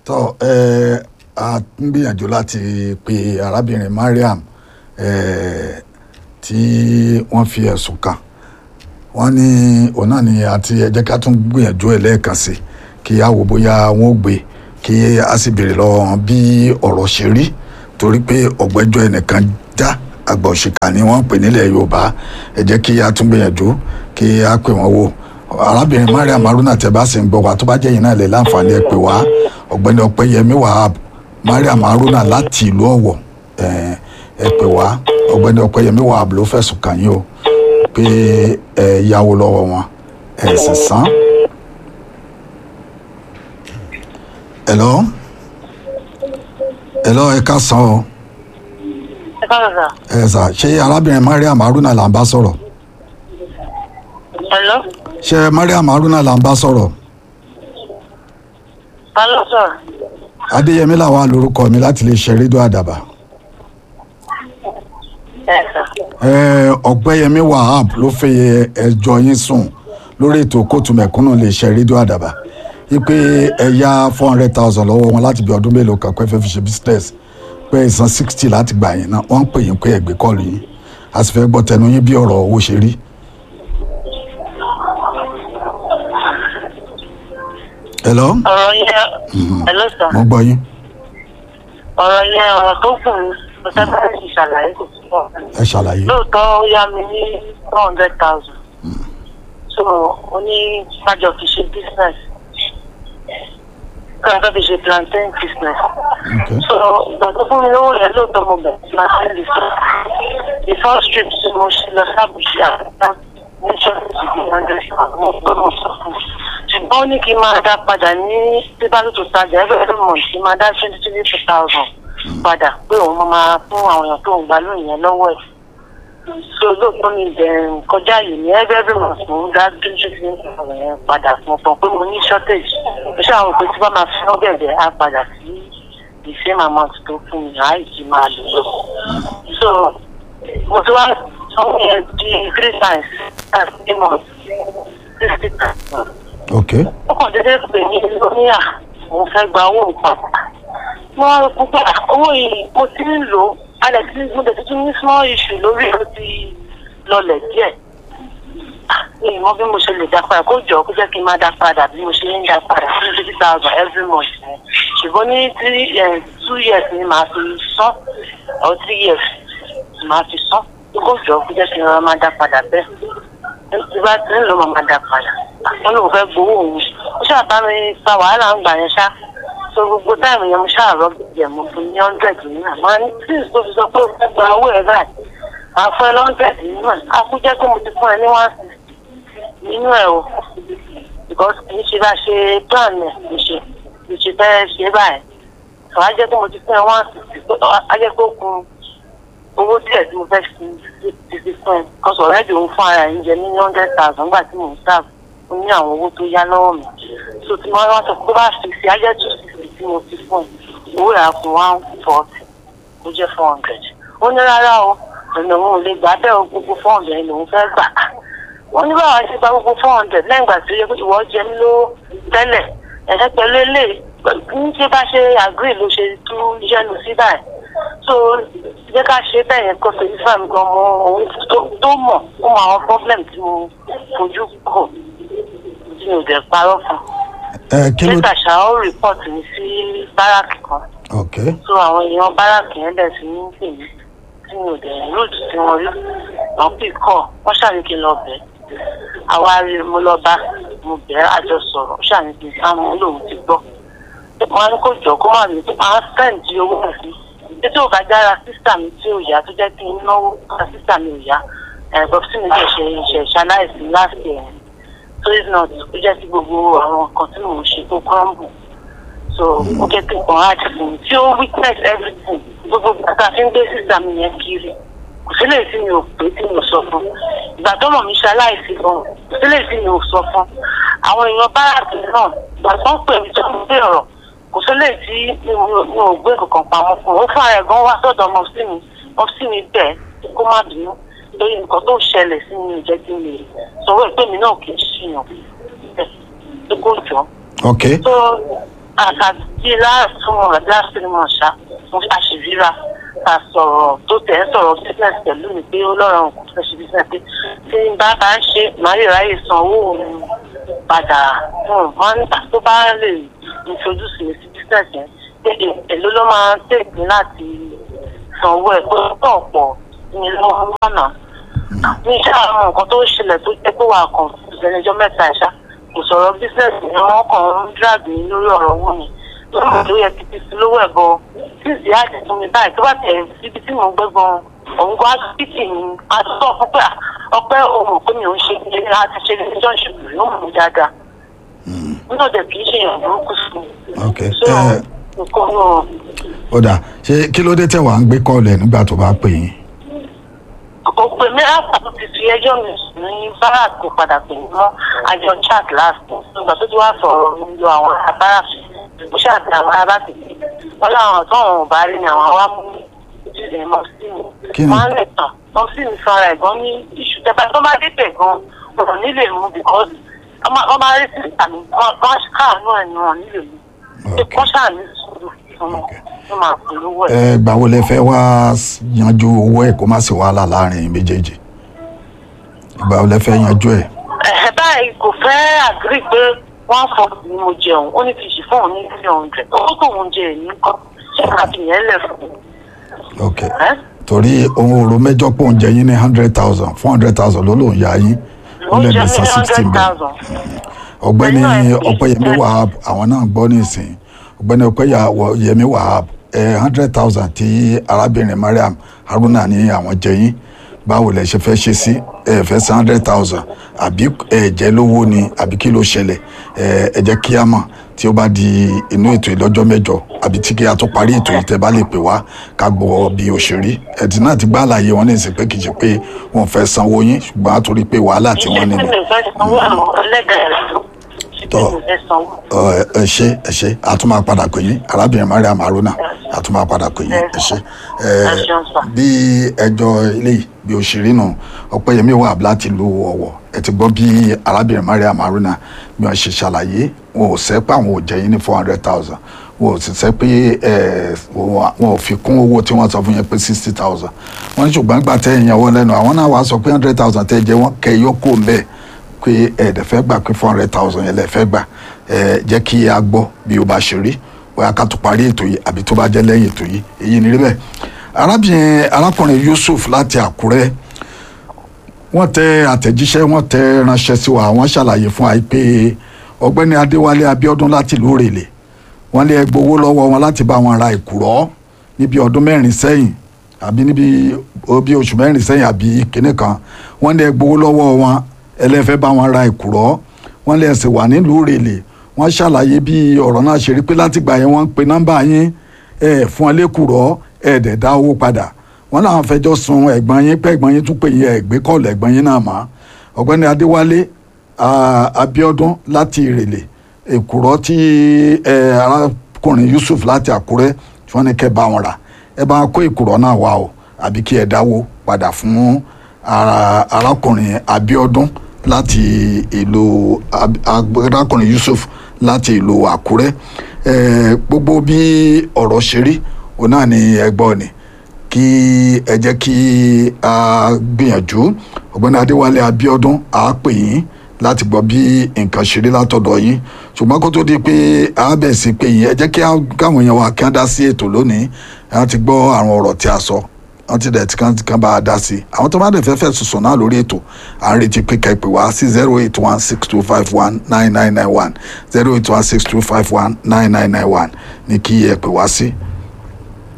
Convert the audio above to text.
tọ́ ẹ a ń gbìyànjú láti pe arábìnrin Mariam ẹ tí wọ́n fi ẹ̀sùn kàn wọ́n ní òun náà ni àti ẹ jẹ́ ká tún gbìyànjú ẹ̀ lẹ́ẹ̀kan sí kí a wò bóyá wọ́n ó gbé kí a sì béèrè lọ́wọ́ wọn bí ọ̀rọ̀ ṣe rí torí pé ọ̀gbẹ́jọ́ ẹnìkan já àgbà òṣìkà ni wọ́n ń pè nílẹ̀ Yorùbá ẹ jẹ́ kí a tún gbìyànjú kí a pè wọ́n wò arábìnrin Mariam Haruna tẹ́ bá sì ń gbọ́ wa tó bá jẹ́ yìí náà lè láǹfààní ẹ pè wá ọ̀gbẹ́ni Ọpẹ́yẹmí Wahab Mariam Haruna láti ìlú Ọ̀wọ̀ ẹ ẹ pè wá ọ̀gbẹ́ni Ọpẹ́yẹmí Wahab ló fẹ̀sùn kàn yín o pé ẹ yáwó lọ́wọ́ wọn ẹ sì san. hello hello ẹ ká san o ẹ káàárọ̀ sà. ẹ sà ṣé arábìnrin Mariam Haruna là ń bá sọ̀rọ̀ hello ṣé Mariam Haruna là ń bá sọ̀rọ̀ ta ló sọ̀rọ̀. Adéyẹmí làwọn lórúkọ mi láti lè ṣe rédíò àdàbà ẹ sà. ẹ Ọpẹ́yẹmí Wahab ló fẹ́ ẹjọ́ yín sùn lórí ètò kóòtù mẹ̀kúnnù lè ṣe rédíò àdàbà wípé ẹ yá four hundred thousand lọ́wọ́ wọn láti bí ọdún mélòó kan pé fẹ́ fi ṣe business pé ìsan sixty láti gbà yín náà wọ́n ń pè yín pé ẹ̀gbẹ́ kọ́ọ̀lù yín a sì fẹ́ gbọ́ tẹnu yín bí ọ̀rọ̀ owó ṣe rí. hello ọ̀rọ̀ yẹn hello sà. mo gbọ́ yín ọ̀rọ̀ yẹn ọ̀rọ̀ tó kù ní mo fẹ́ bá yín ṣàlàyé kò sí pọ̀. ẹ ṣàlàyé lóòótọ́ ó yá mi ní four hundred thousand. so ó ní kájọ fi ṣe business. kájọ fi ṣe plantain business. okay so ìgbà tó fún mi lówó yẹn lóòótọ́ mo bẹ̀rẹ̀ sí máa ṣe lè sọ. the first trip tí mo ṣe lọ sábùjì àbúrò ní ṣọ́ọ̀ṣì bí hundred thousand mo gbọ́ mo sọ fún un. ṣùgbọ́n ó ní kí n máa dá padà ní bíbálò tó tajà every every month kí n máa dá twenty twenty two thousand padà pé òun máa máa fún àwọn èèyàn tó ń gbà lóyún yẹn lọ́wọ́ ẹ̀. so lóòótọ́ mi bẹ̀rẹ̀ kọjá yìí ní every every month mo ń dá twenty twenty two thousand yẹn padà fún ọ̀pọ̀ pé mo ní shortage. mo ṣáà rò pé tí bá máa fi ọ́gẹ̀dẹ̀ á padà sí the same amount tó fún mi àá ìjì máa lò lọ. so mo ti wá sanwó yẹn di three times as three months sixty thousand okay ó kàn déédéé pè ní lóníà òun fẹ́ gba owó nǹkan. wọ́n á rò pé owó yìí mo ti ń lò ó alẹ́ tí mo tẹ̀ tuntun ní small issue lórí ló ti lọlẹ̀ díẹ̀. mi ì mọ bí mo ṣe lè dá padà kó jọ kó jẹ́ kí n máa dá padà bí mo ṣe ń dá padà sí fifty thousand every month ni. ṣùgbọ́n ní three eh, two years ni màá fi san or three years ni màá fi san kó jọ kó jẹ́ kí n rọra máa dá padà bẹ́ẹ̀ tí bá ti ń lò máa dá padà wọn lóun fẹ́ gbowó òun ó ṣáà bá mi fa wàhálà ń gbà yẹn ṣá so gbogbo táìmù yẹn mo ṣáà rọ gbẹ̀jẹ̀ mo fún ní hundred náà máa ní tí ìsọ fi sọ pé ó fẹ́ gba owó ẹ̀ báyìí máa fún ẹ lọ́ndrẹ̀d nínú ẹ̀ á kú jẹ́ pé mo ti fún ẹ ní one sixty nínú ẹ̀ o because kì í ṣe bá ṣe plan ẹ̀ kì í ṣe kì í ṣe fẹ́ ṣe báyìí so á jẹ́ pé mo ti fún ẹ one sixty á jẹ́ pé ó kun owó díẹ̀ tí mo fẹ́ fi ti fi fún ẹ kọ́sọ̀ ọ̀rẹ́dì òun fún ara ẹ̀ ń jẹ ní hundred thousand nígbà tí mò ń sáàbù ó ní àwọn owó tó yá lọ́wọ́ mi so tí wọ́n wá sọ pé bá fi sí ajẹ́ two sixty tí mo fi fún ẹ owó rà fún one forty ó jẹ́ four hundred ó ní rárá o ọ̀nà òun ò lè gbà bẹ́ẹ̀ o gbogbo four hundred lòun fẹ́ gbà wọ́n ní báwa ṣe gba gbogbo four hundred lẹ́yìn ìgbà tó yẹ pé ìwọ jẹ mí ló tẹ́lẹ̀ ẹ̀ẹ́ pẹ̀lú eléyìí ní ṣe bá ṣe agree ló ṣe tú yẹnu sí báyìí so jẹ́ ká ṣe bẹ́ẹ̀ yẹn kó fèmí fún mi gan mọ ohun tó mọ̀ ó mọ àwọn problem tí mo fojú kò tí mi ò dẹ̀ parọ́ fún. ẹ kí ló nígbà ṣá ó report mi sí báràkì kan okay so àwọn èèyàn báràkì yẹn bẹ̀ sí ní pè mí tí mi ò dẹ̀ root tí wọ́n rí wọ́n pè kọ́ wọ́n ṣàní kí n lọ bẹ̀ àwa rí mo lọ bá mo bẹ̀ àjọ sọ̀rọ̀ ó ṣàní kí n sáwọn olóhùn ti gbọ́ wọn á ní kó jọ kó má mi máa sẹ́ǹdì owó náà sí títí ò bá jára sísà mi tí ò yá tó jẹ́ kí n náwó ká sísà mi ò yá ẹ̀gbọ́n tí mi lè ṣe ṣe ṣaláìsí láti ẹ̀ so if not ó jẹ́ kí gbogbo àwọn nǹkan tí mò ń ṣe tó crumble so ó jẹ́ kí nǹkan hard fún mi tí ó witness everything gbogbo bàtà fi ń gbé sísà mi yẹn kiri kò sílẹ̀ tí mi ò pé tí mi ò sọ fún ìgbà tó mọ̀ mi ṣaláìsí gan kò sílẹ̀ tí mi ò sọ fún àwọn èèyàn báràkì náà ìgbà tó ń pè mí tó ń gbé ọ̀rọ̀ kò sílẹ̀ tí mi ò gbé kankan pamọ́ fún un ó fún ara ẹ̀ gan wá sọ́dọ̀ ọmọ sí mi ọmọ sí mi bẹ́ẹ̀ kó má bínú lórí nǹkan tó ṣẹlẹ̀ sí mi ìjẹ́ kí n lè sọ̀rọ̀ ìpè mí náà kì í ṣìyàn bẹ́ẹ̀ tó kó jọ. okay tó àkàtì láàtún àdáṣe mọ̀ ṣá mo àṣìríra ká sọ̀rọ̀ tó tẹ̀ ń sọ̀rọ̀ business pẹ̀lú mi pé ó lọ́rọ̀ nǹkan tó fẹ́ ṣe business pé tí n bá bá ń ṣe màá lè ráyè san owó mi padà wọ́n nígbà tó bá lè introduce mi sí business yẹn pé èló ló máa ń tèmi láti san owó ẹ̀ pé ó pọ̀ pọ̀ ní lọ́wọ́ lọ́nà ní iṣẹ́ àwọn nǹkan tó ṣẹlẹ̀ tó jẹ́ pé wà kàn fún ìṣẹ́lẹ̀jọ́ mẹ́ta ẹ̀ṣá kò sọ̀rọ̀ business ni wọ́n kàn ń drag mi lórí ọ̀rọ̀ owó mi lọ́nà tó yẹ kí ti fi lówó ẹ̀ gan tí ìsì àjẹ fún mi báyìí tó bá tẹ̀ síbi tí mò ń gbé gan òun gan asibiti ni àtúntò púpẹ́ ọpẹ́ ohun pé mi ò ń ṣe ní láti ṣe ní ìjọ ìṣègùn ló mú mi dáadáa nínú ọ̀dẹ̀ kì í ṣe èèyàn burúkú sí mi. ok so ẹ nǹkan náà ó dà ṣé kí ló dé tẹ̀ wá ń gbé kọ́ọ̀lù ẹ̀ nígbà tó bá pè yín. kò pè mí àpàtó ti fi ẹjọ́ mi sùn ní barak kò padà pè mí mọ́ àjọ chat last nígbà tó ti wá sọ̀rọ̀ mi lọ àwọn ará barak mo ṣàtì àwọn ará barak sí wọn láwọn tó àwọn ò bá rí ni àwọn wá mú ẹ mọ sí Kí mi ni? wọn á lè tàn mọ sí mi sanra ẹ̀gbọ́n ní iṣu tẹpẹ tó bá dé bẹ̀ gan wọn ò ní lè mú because wọn máa rí sí àmì wọn káàánú ẹ̀ ni wọn ò ní lè mú ṣe Ok. kọ́ ṣàní sùúrù fún wọn wọn máa polówó ẹ̀. ẹ gbà wo lẹ fẹ́ wá yanjú owó ẹ̀ kó má sì wàhálà láàrin méjèèjì ìgbà wo lẹ fẹ́ yanjú ẹ̀. ẹ báyìí kò fẹ́ àgírí pé wọ́n fọ ni mo jẹun ó ní kì í ṣe fún òun ní three hundred owó tó ń jẹ èyí kọ́ ṣé ká fi yẹn lẹ̀ fún un. ok ẹ́? torí ohun òru mẹ́jọ pò ń jẹ yín ní hundred thousand four hundred thousand ló lòún yá yín ó ó lè jẹ́ lè san ní sixteen hundred bẹ́ẹ̀ thousand. ọ̀gbẹ́ni Pẹ̀lú ẹ̀- ọ̀pẹ́yẹmí wahab àwọn náà gbọ́ nísìn ọ̀gbẹ́ni ọ̀pẹ́yẹmí wahab ẹ hundred thousand tí arábìnrin mariam haruna ní àwọn jẹ yín báwo lẹ ṣe fẹ́ ṣe sí ẹ fẹ́ san hundred thousand àbí ẹ jẹ́ lówó ni àbí kí ló ṣẹlẹ̀ ẹ ẹ jẹ́ kí á mọ̀ tí ó bá di inú ètò ìlọ́jọ́ mẹ́jọ àbí tí kí a tó parí ètò yìí tẹ́ bá lè pè wá ká gbọ́ bí òṣèré ẹ̀dín náà ti gbá àlàyé wọn ní ìsìn pé kì í ṣe pé wọn fẹ́ sanwó yín ṣùgbọ́n a torí pé wàhálà tí wọ́n ní ìṣe ni tí mi fẹ́ sanwó àwọn ẹlẹ́dàá rẹ̀ ṣe tí Tọ́. mi fẹ́ sanwó. Ọ, ẹ ẹ ṣe ẹ ṣe a tún máa padà pè yín arábìnrin mariam haruna a tún máa padà pè yín ẹ ṣe ẹ Ẹ ṣeun sà. bí ẹjọ́ ilé yìí bí òṣèré nù ọpẹ́yẹmí wà láti lu ọ̀wọ̀ ẹ ti gbọ́ bí arábìnrin mariam haruna bí wọ́n ṣe ṣàlàyé wọn ò sẹ́ pé àwọn ò jẹ́ yín ní four hundred thousand wọn ò sì sẹ́ pé ẹ wọn wọn ò fi kún owó tí wọ́n sọ fún yẹn pé sixty thousand wọ́n ní ṣùgbọ́n gbà tẹ́ ìyẹn wọn lẹ́nu àwọn náà wàá sọ pé hundred thousand tẹ́ jẹ́ wọ́n kẹ́ yókù ń bẹ́ẹ̀ pé ẹ̀ẹ́dẹ̀ fẹ́ gbà pé four hundred thousand yẹn lẹ fẹ́ gbà ẹ̀ jẹ́ kí a gbọ́ bí o bá ṣe rí bóyá ká tó parí ètò yìí àbí tó bá jẹ́ lẹ́yìn ètò yìí èyí ni rí bẹ́ẹ̀ arábìnrin arákùnrin Yusuf láti Àkúrẹ́ wọ́n tẹ àtẹ̀jíṣẹ́ wọ́n tẹ ránṣẹ́ sí wa wọ́n ṣàlàyé fún wa pé ọ̀gbẹ́ni Adéwálé Abíọ́dún láti ìlú Òrèlè wọ́n lé gbowó lọ́wọ́ wọn láti bá wọn ra ìkùrọ́ níbi ọdún mẹ́rin sẹ́yìn àbí níbi bí oṣù mẹ́rin sẹ́yìn àbí kínní kan wọ́n lé gbowó lọ́wọ́ wọn ẹlẹ́fẹ́ bá wọn ra ìkùrọ́ wọ́n lé ẹsẹ̀ wà nílùú Òrèlè wọ́n ṣàlàyé bí ọ̀rọ̀ náà ṣe rí pé látìgbà yẹn wọ́n ń pe nọ́mbà yín ẹ̀ fún ọ lẹ́kùrọ́ ẹ̀ dẹ̀ dá owó padà wọ́n làwọn fẹjọ́ sun ẹ̀gbọ́n yín pé ẹ̀gbọ́n yín tún pè yín ẹ̀gbẹ́ kọ́ọ̀lù ẹ̀gbọ́n yín náà mọ́ ọ̀gbẹ́ni Adéwálé ah, Abíọ́dún láti Ìrèlè èkùrọ́ tí ẹ, arákùnrin Yusuf láti Àkúrẹ́ tí wọ́n ní kẹ́ bá wọn rà ẹ bá kó èkùrọ́ náà wá o àbí kí ẹ dáwó padà fún ara- arákùnrin Abíọ́dún láti ìlú Ab- Ab- arákùnrin Yusuf láti ìlú Àkúrẹ́ ẹ, gbogbo bí ọ̀rọ̀ ṣe rí òun náà ni ẹgbọ́n ni kí ẹ jẹ́ kí a gbìyànjú ọ̀gbẹ́ni adéwálé abíọ́dún a pè yín láti gbọ́ bí nǹkan ṣe rí látọ̀dọ̀ yín ṣùgbọ́n kó tó di pé a bẹ̀ sí pé yín ẹ jẹ́ kí a- káwọn èèyàn wa kí wọ́n dá sí ètò lónìí wọ́n ti gbọ́ àwọn ọ̀rọ̀ tí a sọ wọ́n ti dẹ̀ tí kan kan bá a dá sí àwọn tó bá dẹ̀ fẹ́ fẹ́ sùsùn náà lórí ètò à ń retí pé ká ẹ pè wá sí zero eight one six two five one nine nine nine one zero eight one six two five one nine nine nine one ní kí ẹ pè wá sí